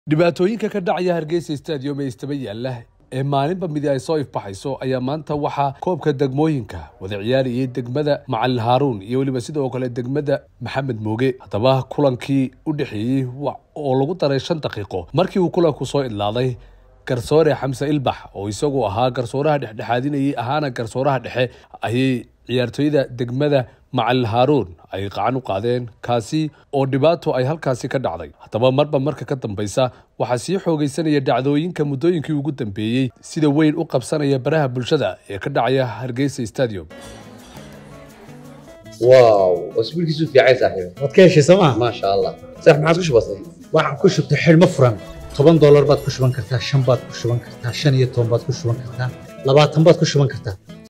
dhibaatooyinka ka dhacaya hargeysa stadium ee istaba yaalla ee maalinba midi ay soo ifbaxayso ayaa maanta waxaa koobka degmooyinka wada ciyaarayay degmada macalin haaruun iyo weliba sidoo kale degmada maxamed mooge haddaba kulankii u dhexeeyey oo lagu daray shan daqiiqo markii uu kulanku soo idlaaday garsoore xamse ilbax oo isagu ahaa garsooraha dhexdhexaadinayay ahaana garsooraha dhexe ayay ciyaartooyda degmada macalin haaruun ay qacan u qaadeen kaasi oo dhibaato ay halkaasi ka dhacday haddaba marba marka ka dambaysa waxaa sii xoogaysanaya dhacdooyinka muddooyinkii ugu dambeeyey sida weyn u qabsanaya baraha bulshada ee ka dhacaya hargeysa stadium واو اسبوع كيسو في عايز صاحبي waad ka heshay sooma ما شاء الله صح ما عادش بسيط waxaan ku shubtay xidhmo furan toban doolar baad ku shuban kartaa shan baad ku shuban kartaa shan iyo toban baad ku shuban kartaa labaatan baad ku shuban kartaa